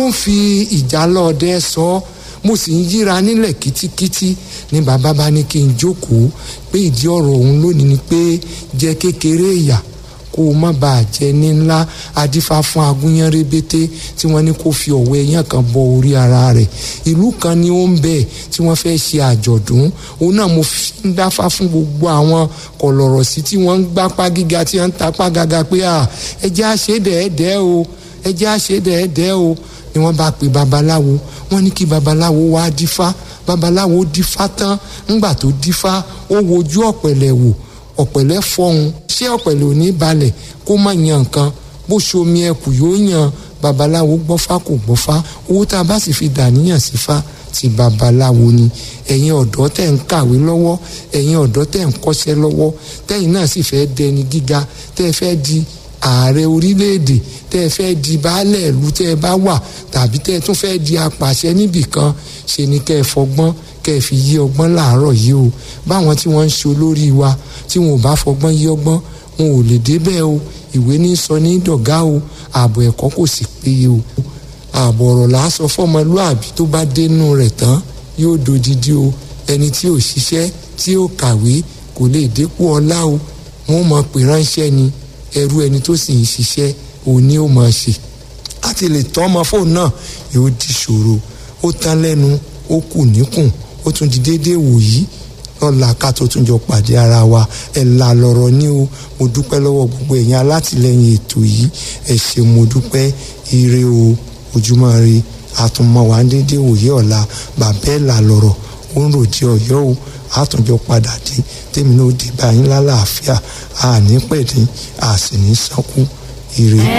ó ń fi ìjálọ̀ọ́dẹ sọ ọ́ mo sì ń yíra nílẹ̀ kítíkítí ní bàbá bá ní kí n jókòó pé ìdí ọ̀rọ̀ òun lónìí ni pé jẹ́ kékeré ìyà kó o má bàa jẹ ní ńlá adífá fún agúnyán rébété tí wọ́n ní kó fi ọ̀wọ́ ẹyán kan bọ orí ara rẹ̀ ìlú kan ni ó ń bẹ tí wọ́n fẹ́ ṣe àjọ̀dún òun náà mo fi ń dáfá fún gbogbo àwọn kọ̀lọ̀rọ̀ sí tí wọ́n ń gbápá gíga tí wọ́n ń tapá gaga pé à ẹ jẹ́ àṣedẹ̀ẹ́dẹ́ o ẹ jẹ́ àṣedẹ̀ẹ́dẹ́ o ni wọ́n bá pe babaláwo wọ́n ní kí babaláwo wá dífá babaláwo dífá tán ńgbà tó dífá ó wojú ọ̀pẹ̀lẹ̀ wò ọ̀pẹ̀lẹ̀ fọhùn ṣé ọ̀pẹ̀lẹ̀ ò ní balẹ̀ kó má yan nǹkan bó ṣomi ẹkù yóò yan babaláwo gbọ́fá kò gbọ́fá owó tá a bá sì fi dàníyàn sí fa ti babaláwo ni ẹ̀yin ọ̀dọ́ tẹ̀ ń kàwé lọ́wọ́ ẹ̀yin ọ̀dọ́ tẹ̀ ń kọ́ṣẹ́ lọ́wọ́ tẹ̀yin náà sì fẹ́ dẹni gíga tẹ́ fẹ́ di ààrẹ orílẹ̀-èdè tẹ́ ẹ fẹ́ di baálẹ̀ ìlú tẹ́ ẹ bá wà tàbí tẹ́ ẹ tún fẹ́ di apàṣẹ níbì kan ṣe ni kẹ́ ẹ fọgbọ́n kẹ́ ẹ fi yí ọgbọ́n láàárọ̀ yìí o báwọn tí wọ́n ń ṣe olórí wa tí wọn ò bá fọgbọ́n yí ọgbọ́n wọn ò lè débẹ̀ o ìwé ní sọ ní dọ̀gá o ààbò ẹ̀kọ́ kò sì péye o ààbò ọ̀rọ̀ là á sọ fọ́mọlúàbí tó bá dénú rẹ̀ tán yóò dodidi o ẹni tí ò ṣiṣẹ́ tí ò kàwé kò lè dépò ọlá o wọn ò mọ̀ pé ránṣẹ́ ni ẹrú ẹni tó sì ń ṣiṣẹ́ òní ó máa ṣe láti lè tọ́ ọmọ fóònù náà yóò di ṣòro ó tán lẹ́nu ó kù níkùn ó tún di déédéé wòyí lọ́la ká tó tún jọ pàdé ara wa ẹ̀ là lọ́rọ̀ ní o mo dúpẹ́ lọ́wọ́ gbogbo ẹ̀yin alátìlẹ́yìn ètò yìí ẹ̀ ṣe mo dúpẹ́ ire o ojúmọ́ re àtúnmọ̀ wá déédéé wòyí ọ̀la bàbá ẹ̀ là lọ́rọ̀ ó ń ròjì ọ̀yọ́ o àtúnjọ padà dé tèmi náà dé báyìí lálàáfíà àní pẹ̀dín àsìní sánkú ire.